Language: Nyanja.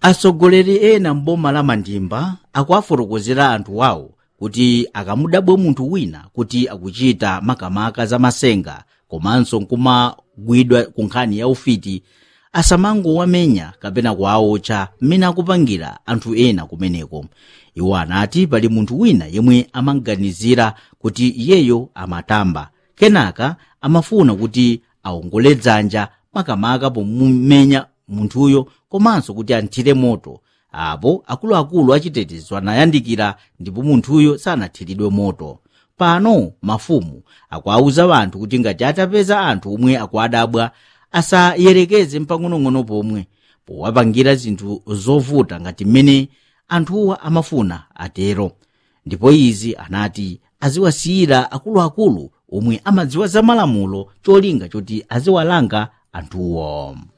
atsogoleri ena mboma la mandimba akuwafotokozera anthu awo kuti akamudabwe munthu wina kuti akuchita makamaka za masenga komanso nkumagwidwa ku nkhani ya ufiti asamangowamenya kapena kuwaotcha mmene akupangira anthu ena kumeneko iwo anati pali munthu wina yemwe amaganizira kuti iyeyo amatamba kenaka amafuna kuti aongole dzanja makamaka pomumenya munthuyo komanso kuti anthire moto apo akuluakulu achitetezo anayandikira ndipo munthuyo sanathiridwe moto pano mafumu akuwauza anthu kuti ngati atapeza anthu omwe akuadabwa asayerekeze mpang'onong'ono pomwe powapangira zinthu zovuta ngati mmene anthuwa amafuna atero ndipo izi anati aziwasiyira akuluakulu omwe amadziwa za malamulo cholinga choti aziwalanga anthuwo